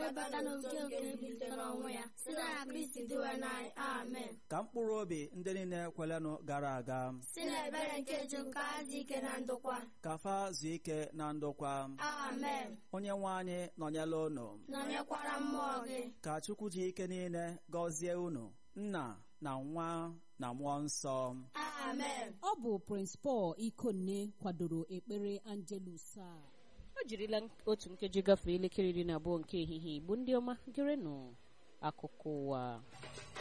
bata n'oke nke ebilitere n'ọnwụ ya site na kristi dịwe n'anyị amen ka mkpụrụ obi ndị niile kwelenụ gara aga si n'ebere nke chukwu ka ha dị ike na ndokwa ka fa zuo ike na ndokwa amen onye nwe anyị nọnyela unu nọnyekwara mmụọ gị ka chukwu ji ike niile gọzie unu nna na nwa na mmụọ nsọ amen ọ bụ Prince Paul Ikonne kwadoro ekpere Angelus a o jirila otu nkeji gafee elekere iri na abụọ nke ehihie igbo ndị ọma gerenụ akụkọ ụwa